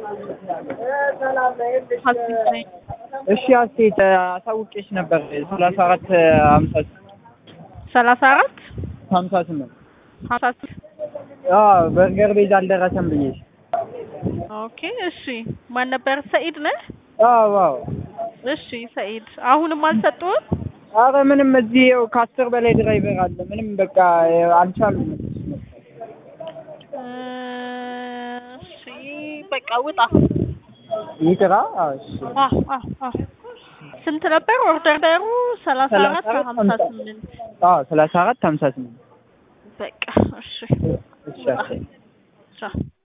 እሺ አስቴት አሳውቄሽ ነበር ሰላሳ አራት ሀምሳ ሰላሳ አራት ሀምሳ ስምንት ሀምሳ ስምንት አዎ በርገር ቤዝ አልደረሰም ብዬሽ ኦኬ እሺ ማን ነበር ሰኢድ ነህ አዎ አዎ እሺ ሰኢድ አሁንም አልሰጡህም አረ ምንም እዚህ ይኸው ከአስር በላይ ድራይቨር አለ ምንም በቃ አልቻሉም እሺ በቃ ውጣ ይቅራ አዎ እሺ አዎ አዎ አዎ ስንት ነበር ኦርደሩ ሰላሳ አራት ሀምሳ ስምንት አዎ ሰላሳ አራት ሀምሳ ስምንት በቃ እሺ እሺ አስቴት ቻው